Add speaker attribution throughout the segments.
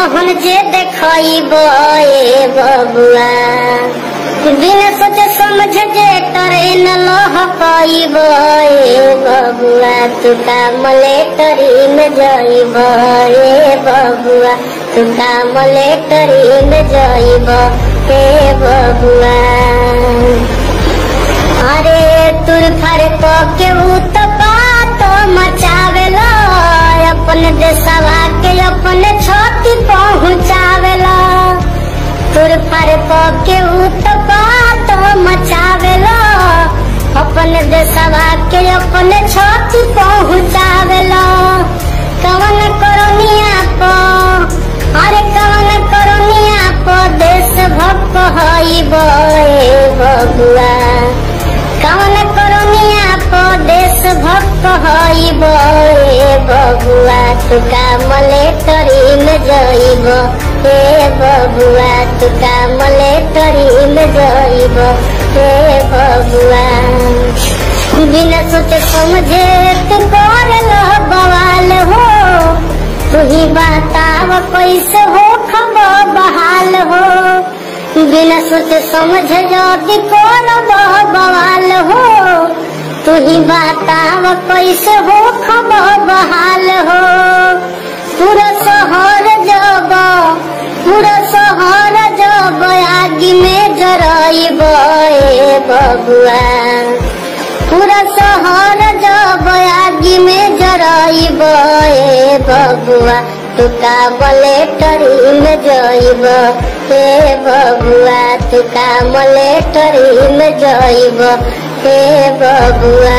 Speaker 1: रहन जे देखब ए बबुआ बिना सोचे समझ जे ट्रेन लहकब ए बबुआ तू कामले ट्रेन जइब ए बबुआ तू कामले ट्रेन जइब ए बबुआ अरे तुर फर को के उत पात मचावेला अपन देशवा के अपन छती पहुँचावेला तुर फर को के उत पात मचावेला अपन देशवा के अपन छती पहुँचावेला कवन करोनिया को अरे कवन करोनिया को देश भक्त हईब ए बबुआ कवन करोनिया को देश भक्त हईब ए बबुआ तुका मले तरीम जइब ए बबुआ तुका मले तरीम जइब ए बबुआ बिना सोचे समझे तू कर लो बवाल हो तू ही बताव कैसे हो खबर बहाल हो बिना सोचे समझ यदि कौन बवाल हो तू ही बताव कैसे हो खबर बहाल हो पूरा शहर जब पूरा शहर जब आगे में जरइब ए बबुआ पूरा शहर जब आगे में जरइब ए बबुआ तू कामले टरीम जइब हे बबुआ तू कामले टरीम जइब हे बबुआ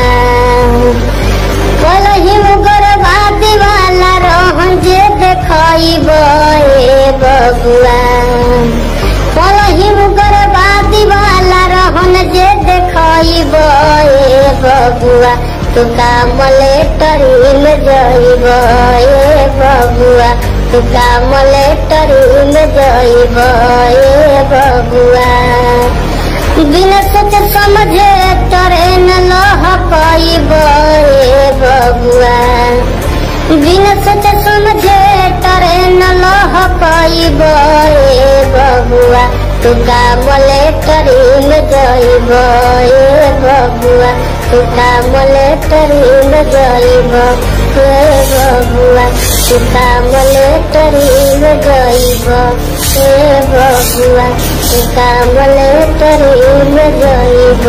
Speaker 1: कलही गर्भवती वाला रहन जे देखइब ए बबुआ कलही गर्भवती वाला रहन जे देखइब ए बबुआ तू कामले टरीम जइब ए बबुआ तू कामले टरीम जइब ए बबुआ बिना सोचे समझे ट्रेन लहकइब ए बबुआ बिना सोचे समझे ट्रेन लहकइब ए बबुआ तू कामले ट्रेन जइब ए बबुआ तू कामले ट्रेन जइब ए बबुआ तू कामले ट्रेन जइब ए बबुआ तू कामले ट्रेन जइब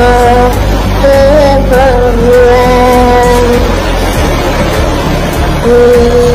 Speaker 1: ए बबुआ